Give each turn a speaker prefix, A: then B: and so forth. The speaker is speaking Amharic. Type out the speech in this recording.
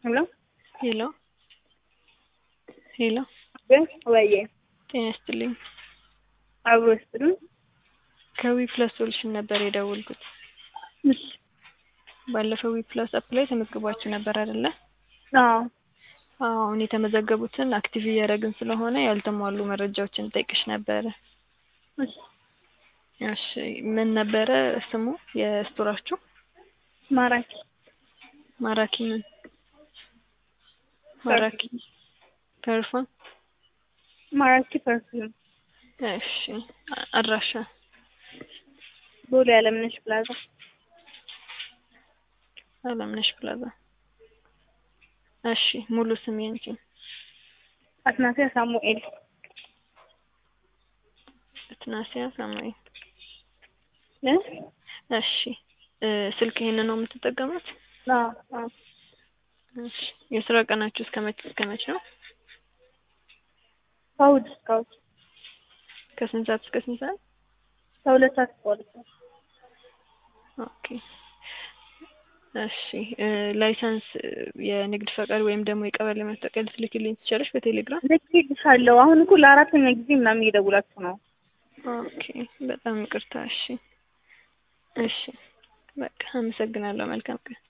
A: ሄሎ
B: ሄሎ ሄሎ
A: ግን ወዬ
B: ጤና ይስጥልኝ።
A: አብሮ ይስጥልኝ።
B: ከዊ ፕላስ ሶሉሽን ነበር የደወልኩት።
A: እሺ
B: ባለፈው ዊ ፕላስ አፕ ላይ ተመዝግባችሁ ነበር አይደለ?
A: አዎ
B: አሁን የተመዘገቡትን አክቲቭ እያደረግን ስለሆነ ያልተሟሉ መረጃዎችን ጠይቅሽ ነበረ።
A: እሺ
B: እሺ ምን ነበረ ስሙ የስቶራችሁ?
A: ማራኪ
B: ማራኪ ምን? ማራኪ ፐርፎን።
A: ማራኪ ፐርፊውም
B: እሺ አ- አድራሻ
A: ቦሌ አለምነሽ ፕላዛ
B: አለምነሽ ፕላዛ። እሺ ሙሉ ስም ያንቺ?
A: አትናሲያ ሳሙኤል
B: እትናሲያ ሳሙኤል።
A: እ?
B: እሺ እ ስልክ ይሄንን ነው የምትጠቀሙት?
A: አዎ አዎ
B: እሺ የስራ ቀናችሁ እስከ መቼ እስከ መቼ ነው?
A: ከእሑድ እስከ እሑድ
B: ከስንት ሰዓት እስከ ስንት ሰዓት?
A: ከሁለት ሰዓት እስከ ሁለት ሰዓት
B: ኦኬ እሺ እ ላይሰንስ እ የንግድ ፈቃድ ወይም ደግሞ የቀበሌ መታወቂያ ልትልክልኝ ትችላለሽ በቴሌግራም?
A: ልኬልሻለሁ። አሁን እኮ ለአራተኛ ጊዜ ምናምን እየደውላችሁ ነው።
B: ኦኬ በጣም ይቅርታ። እሺ እሺ በቃ አመሰግናለሁ። መልካም ቀን።